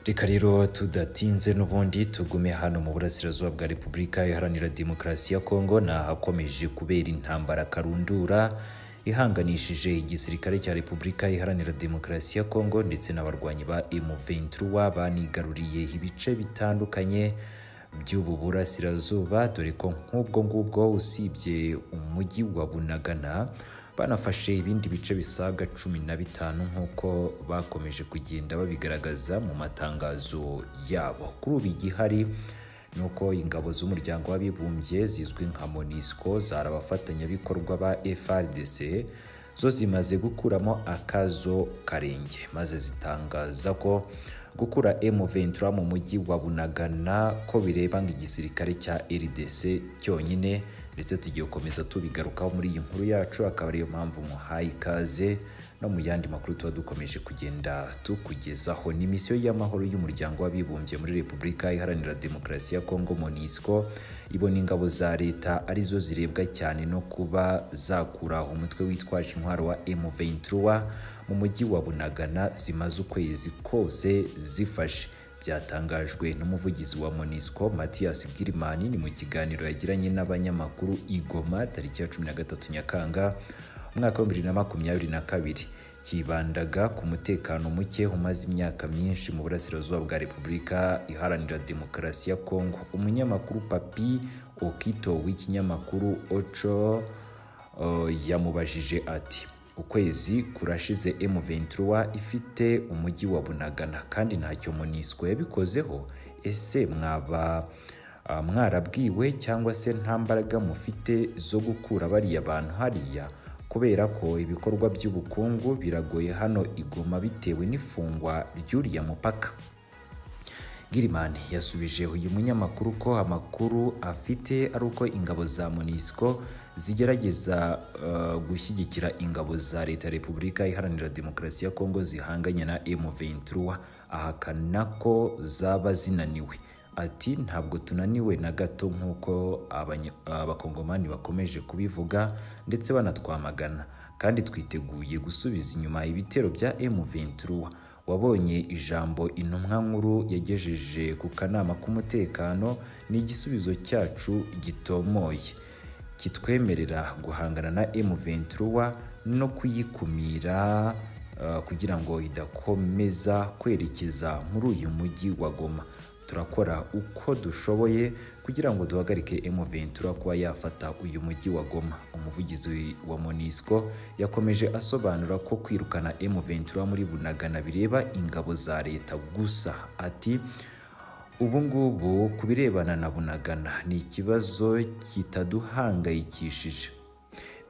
reka rero tudatinze n'ubundi tugume hano mu burasirazuba bwa repubulika iharanira demokarasi ya kongo ni ahakomeje kubera intambara karundura ihanganishije igisirikare cya repubulika iharanira demokarasi ya kongo ndetse n'abarwanyi ba M23 banigaruriye ibice bitandukanye by'ubu burasirazuba dore ko nk'ubwo ngubwo usibye umujyi wa bunagana banafashe ibindi bice bisaga cumi na bitanu nk'uko bakomeje kugenda babigaragaza mu matangazo yabo kuri ubu igihari ni uko ingabo z'umuryango w'abibumbye zizwi nka monisco zari abafatanyabikorwa ba frdc zo zimaze gukuramo akazo karenge maze zitangaza ko gukura M23 mu mujyi wa Bunagana ko bireba igisirikare cya RDC cyonyine ndetse tugiye gukomeza tubigarukaho muri iyi nkuru yacu akaba ariyo mpamvu muhaye ikaze no mu yandi makuru tuba dukomeje kugenda tukugezaho ni misiyo y'amahoro y'umuryango w'abibumbye muri repubulika iharanira demokarasi ya kongo monisco ibona ingabo za leta arizo zirebwa cyane no kuba zakuraho umutwe witwaje intwaro wa M23 mu mujyi wa bunagana zimaze ukwezi kose zifashe byatangajwe n'umuvugizi wa monisco mathias girimani ni mu kiganiro yagiranye n'abanyamakuru igoma tariki ya 13 nyakanga umwaka wa 2022 kibandaga ku mutekano muke umaze imyaka myinshi mu burasirazuba bwa repubulika iharanira demokarasi ya kongo umunyamakuru papi okito w'ikinyamakuru oco uh, yamubajije ati ukwezi kurashize M23 ifite umujyi wa Bunagana kandi ntacyo Monisco yabikozeho ese mwaba uh, mwarabwiwe cyangwa se nta mbaraga mufite zo gukura bariya bantu hariya kubera ko ibikorwa by'ubukungu biragoye hano igoma bitewe n'ifungwa ry'uriya mupaka Girimani yasubije uyu munyamakuru ko amakuru afite ari uko ingabo za Monisco zigerageza uh, gushyigikira ingabo za leta ya Repubulika Iharanira Demokarasi ya Kongo zihanganye na M23 ahakana ko zaba zinaniwe ati ntabwo tunaniwe na gato nk'uko abakongomani bakomeje kubivuga ndetse banatwamagana kandi twiteguye gusubiza inyuma ibitero bya M23 wabonye ijambo intumwa nkuru yagejeje ku kanama k'umutekano ni igisubizo cyacu gitomoye kitwemerera guhangana na M23 no kuyikumira uh, kugira ngo idakomeza kwerekeza muri uyu mujyi wa Goma turakora uko dushoboye kugira ngo duhagarike M23 kuba yafata uyu mujyi wa Goma umuvugizi wa Monisco yakomeje asobanura ko kwirukana M23 muri Bunagana bireba ingabo za leta gusa ati ubu ngubu ku birebana na Bunagana ni ikibazo kitaduhangayikishije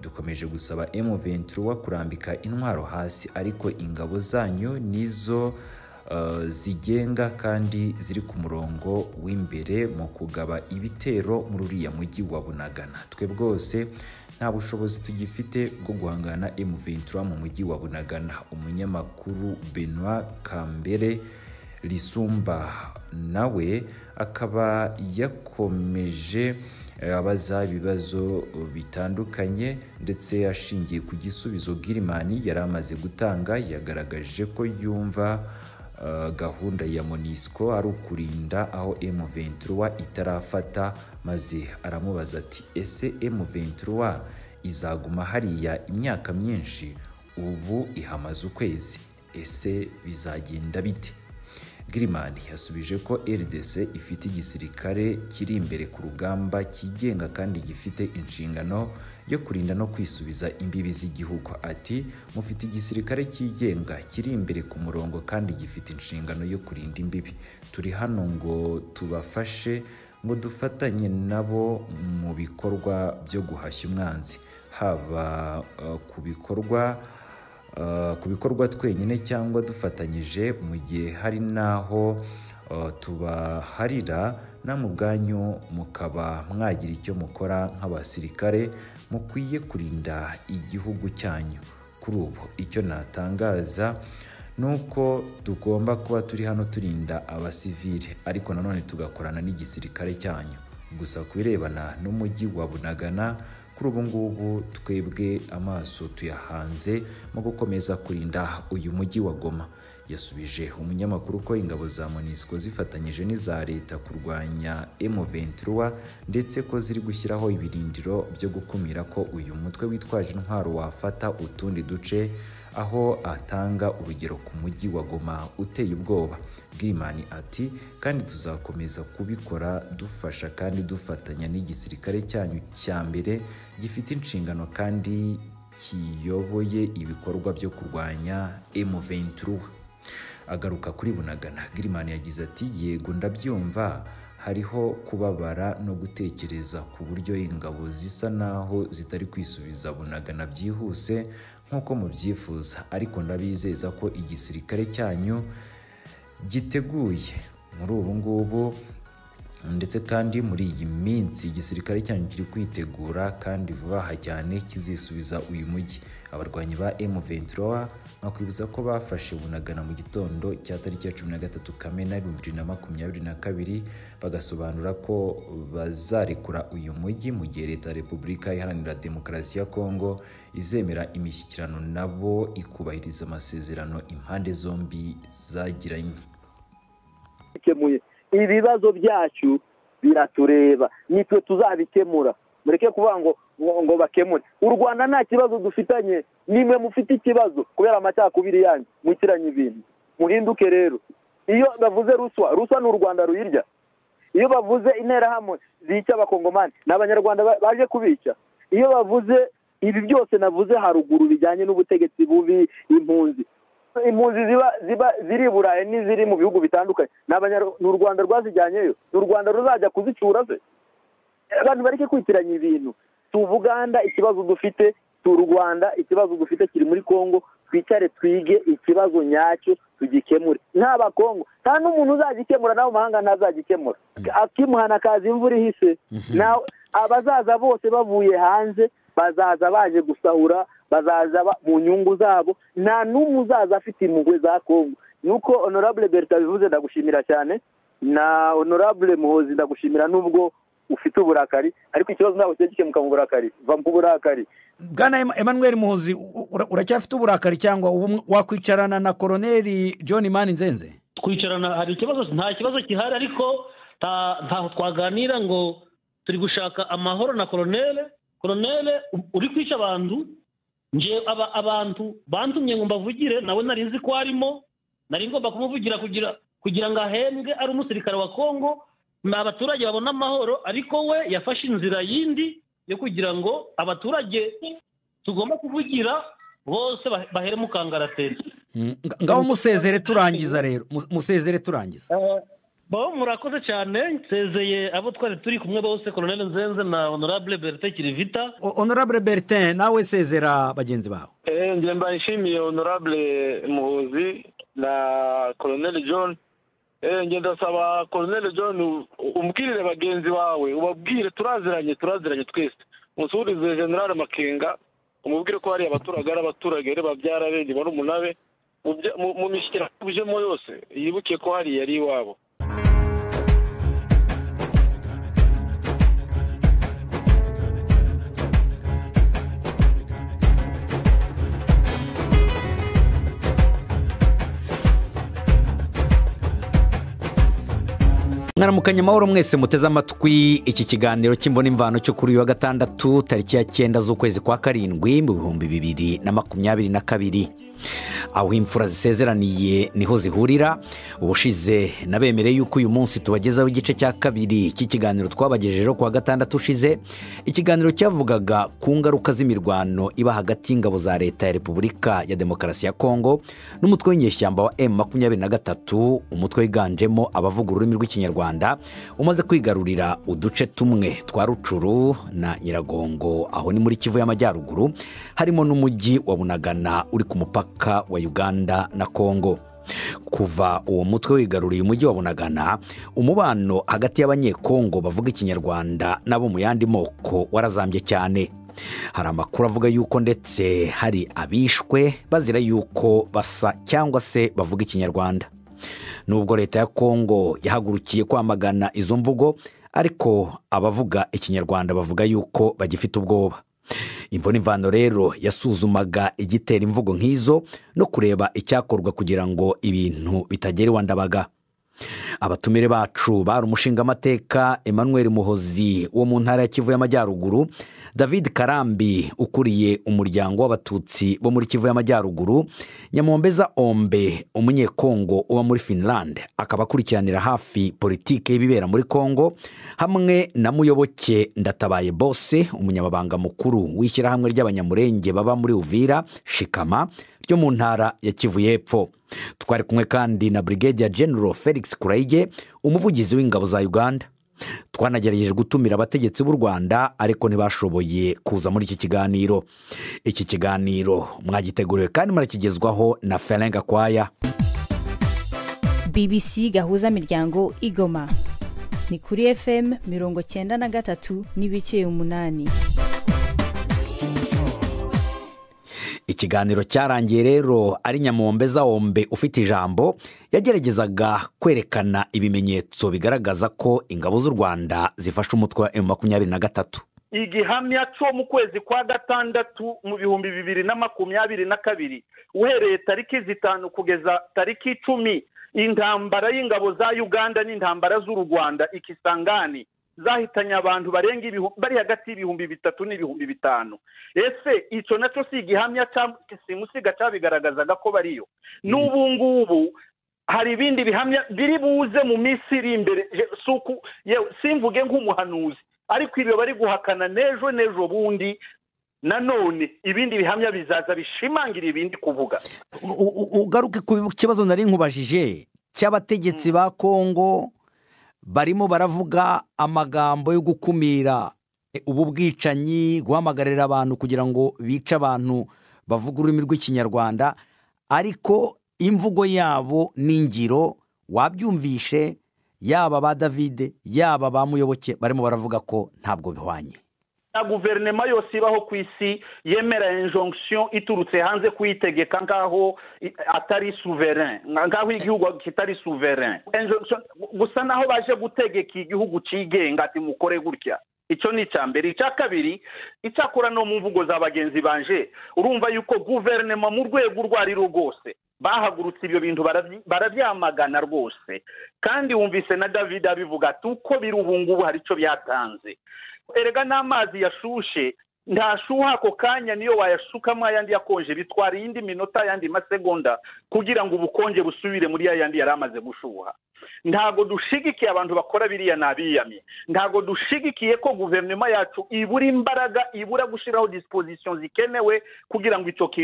dukomeje gusaba M23 kurambika intwaro hasi ariko ingabo zanyu nizo zigenga kandi ziri ku murongo w'imbere mu kugaba ibitero muri uriya mujyi wa bunagana twe bwose nta bushobozi tugifite bwo guhangana M23 mu mujyi wa bunagana umunyamakuru Benoit Kambere Lisumba nawe akaba yakomeje abaza ibibazo bitandukanye ndetse ashingiye ku gisubizo Girimani yari amaze gutanga yagaragaje ko yumva gahunda ya monisco ari ukurinda aho M23 itarafata maze aramubaza ati ese M23 izaguma hariya imyaka myinshi ubu ihamaze ukwezi ese bizagenda bite Griman yasubije ko RDC ifite igisirikare kiri imbere ku rugamba kigenga kandi gifite inshingano yo kurinda no kwisubiza imbibi z'igihugu ati mufite igisirikare kigenga kiri imbere ku murongo kandi gifite inshingano yo kurinda imbibi turi hano ngo tubafashe ngo dufatanye nabo mu bikorwa byo guhashya umwanzi haba uh, ku bikorwa ku bikorwa twenyine cyangwa dufatanyije mu gihe hari n'aho tubaharira namwe ubwanyu mukaba mwagira icyo mukora nk'abasirikare mukwiye kurinda igihugu cyanyu kuri ubu icyo natangaza ni uko tugomba kuba turi hano turinda abasivile ariko nanone tugakorana n'igisirikare cyanyu gusa ku birebana n'umujyi wa bunagana kuri ubu ngubu twebwe amaso tuyahanze mu gukomeza kurinda uyu mujyi wa Goma yasubije umunyamakuru ko ingabo za MONUSCO zifatanyije n'iza leta kurwanya M23 ndetse ko ziri gushyiraho ibirindiro byo gukumira ko uyu mutwe witwaje intwaro wafata utundi duce aho atanga urugero ku mujyi wa Goma uteye ubwoba Gilman ati kandi tuzakomeza kubikora dufasha kandi dufatanya n'igisirikare cyanyu cya mbere gifite inshingano kandi kiyoboye ibikorwa byo kurwanya M23 agaruka kuri bunagana Gilman yagize ati yego ndabyumva hariho kubabara no gutekereza ku buryo ingabo zisa naho zitari kwisubiza bunagana byihuse nk'uko mubyifuza ariko ndabizeza ko igisirikare cyanyu giteguye muri ubu ngubu ndetse kandi muri iyi minsi igisirikare cyanyu kiri kwitegura kandi vuba aha cyane kizisubiza uyu mujyi abarwanyi ba M23 nkakwibuza ko bafashe bunagana mu gitondo cya tariki ya 13 Kamena 2022 bagasobanura ko bazarekura uyu mujyi mu gihe leta ya Repubulika Iharanira Demokarasi ya Kongo izemera imishyikirano nabo ikubahiriza amasezerano impande zombi zagiranye ibibazo byacu biratureba nitwe tuzabikemura mureke kuvuga ngo ngo bakemure u rwanda nta kibazo dufitanye nimwe mufite ikibazo kubera amacakubiri yanyu mukiranye ibintu muhinduke rero iyo bavuze ruswa ruswa ni u rwanda ruyirya iyo bavuze interahamwe zica abakongomani ni abanyarwanda baje kubica iyo bavuze ibi byose navuze haruguru bijyanye n'ubutegetsi bubi impunzi impunzi ziba ziba ziri i burayi n'iziri mu bihugu bitandukanye ni u rwanda rwazijyanyeyo ni u rwanda ruzajya kuzicura se abantu bareke kwitiranya ibintu tuvuganda ikibazo dufite tu rwanda ikibazo dufite kiri muri congo twicare twige ikibazo nyacyo tugikemure n'abakongo nta n'umuntu uzagikemura nawe mahanga ntazagikemura akimuhana akaza imvura ihise abazaza bose bavuye hanze bazaza baje gusahura bazaza mu nyungu zabo nta n'umwe uzaza afite impuhwe za kongo nuko honorable berta bivuze ndagushimira cyane na honorable muhozi ndagushimira n'ubwo ufite uburakari ariko ikibazo ntabwo kijya gikemuka mu burakari va mu burakari bwana emmanuel muhozi uracyafite uburakari cyangwa wakwicarana na koroneri john mani nzenze twicarana hari ikibazo nta kibazo gihari ariko ntaho twaganira ngo turi gushaka amahoro na koronere koronere uri kwica abantu ngewe abantu bantumye ngo mbavugire nawe nari nzi ko arimo nari ngomba kumuvugira kugira kugira ngo ahembwe ari umusirikare wa kongo ni abaturage babona amahoro ariko we yafashe inzira yindi yo kugira ngo abaturage tugomba kuvugira bose bahere mu kangaratete ngaho musezere turangiza rero musezere turangiza bo murakoze cyane nsezeye abo twari turi kumwe bose koroneli nzenze na honorable bertin kirivita honorable bertin nawe sezera bagenzi bawe mba nshimiye honorable muhuzi na koroneli john ndasaba koroneli john umbwirire bagenzi bawe ubabwire turaziranye turaziranye twese musuhurize generale makenga umubwire ko hari abaturage ari abaturage reba babyara bindi bari umunabe mu mishyikirano tujemo yose yibuke ko hari yari iwabo mwaramukanye amahoro mwese muteze amatwi iki kiganiro cy'imbona imvano cyo kuri uyu wa gatandatu tariki ya cyenda z'ukwezi kwa karindwi mu bihumbi bibiri na makumyabiri na kabiri aho imfura zisezeraniye niho zihurira ubushize nabemereye yuko uyu munsi tubagezaho igice cya kabiri cy'ikiganiro twabagejejeho kuwa gatandatu ushize ikiganiro cyavugaga ku ngaruka z'imirwano iba hagati y'ingabo za leta ya repubulika ya demokarasi ya kongo n'umutwe w'inyeshyamba wa emu makumyabiri na gatatu umutwe wiganjemo abavuga ururimi rw'ikinyarwanda umaze kwigarurira uduce tumwe twa rucuru na nyiragongo aho ni muri kivu y'amajyaruguru harimo n'umujyi wa bunagana uri ku mupaka wa uganda na kongo kuva uwo mutwe wigaruriye umujyi wa bunagana umubano hagati y'abanyekongo bavuga ikinyarwanda n'abo mu yandi moko warazambye cyane hari amakuru avuga yuko ndetse hari abishwe bazira yuko basa cyangwa se bavuga ikinyarwanda nubwo leta ya kongo yahagurukiye kwamagana izo mvugo ariko abavuga ikinyarwanda bavuga yuko bagifite ubwoba imvune imvano rero yasuzumaga igitera imvugo nk'izo no kureba icyakorwa kugira ngo ibintu bitagera iwa ndabaga abatumire bacu bari umushingamateka emmanuel muhozi wo mu ntara ya kivu y'amajyaruguru david karambi ukuriye umuryango w'abatutsi bo muri kivu y'amajyaruguru nyamombeza ombe umunyekongo uba muri finland akaba akurikiranira hafi politiki y'ibibera muri kongo hamwe na muyoboke ndatabaye bose umunyamabanga mukuru w'ishyirahamwe ry'abanyamurenge baba muri uvira shikama ryo mu ntara ya kivu y'epfo twari kumwe kandi na brigade ya general felix kurayige umuvugizi w'ingabo za uganda twanagerageje gutumira abategetsi b'u rwanda ariko ntibashoboye kuza muri iki kiganiro iki kiganiro mwagiteguriwe kandi murakigezwaho na ferenga kwaya bbc gahuza miryango igoma ni kuri fm mirongo cyenda na gatatu n'ibice umunani ikiganiro cyarangiye rero ari nyamombeza wombe ufite ijambo yageragezaga kwerekana ibimenyetso bigaragaza ko ingabo z'u rwanda zifashe umutwe wa emu makumyabiri na gatatu igihamya cyo mu kwezi kwa gatandatu mu bihumbi bibiri na makumyabiri na kabiri uhereye tariki zitanu kugeza tariki icumi intambara y'ingabo za uganda n'intambara z'u rwanda ikisangani zahitanye abantu barenga bari hagati y'ibihumbi bitatu n'ibihumbi bitanu ese icyo nacyo si igihamya simusiga cyabigaragazaga ko bariyo n'ubu ngubu hari ibindi bihamya biri buze mu minsi iri imbere simvuge nk'umuhanuzi ariko ibyo bari guhakana n'ejo n'ejo bundi nanone ibindi bihamya bizaza bishimangira ibindi kuvuga ugaruke ku kibazo nari nkubajije cy'abategetsi ba kongo barimo baravuga amagambo yo gukumira ubu bwicanyi guhamagarira abantu kugira ngo bice abantu bavuga ururimi rw'ikinyarwanda ariko imvugo yabo n'ingiro wabyumvishe yaba ba davide yaba ba muyoboke barimo baravuga ko ntabwo bihwanye na guverinoma yose ibaho ku isi yemera injonction iturutse hanze kuyitegeka nk'aho atari souverain nk'aho igihugu kitari souverain gusa naho baje gutegeka igihugu cyigenga ati mukore gutya icyo ni icya mbere icya kabiri icyakora no mu mvugo za bagenzi banje urumva yuko guverinoma mu rwego urwo ari rwo rwose bahagurutse ibyo bintu barabyamagana rwose kandi wumvise na david abivuga ati uko biri ubu ngubu hari icyo byatanze erega n'amazi yashushe ntashuha ako kanya niyo wayashukamo ayandi yakonje bitwara iyindi minota ayandi masegonda kugira ngo ubukonje busubire muri yayandi yari amaze gushuha ntabwo dushigikiye abantu bakora biriya n'abiyamye ntabwo dushigikiye ko guverinoma yacu ibura imbaraga ibura gushyiraho disipozisiyo zikenewe kugira ngo icyo kintu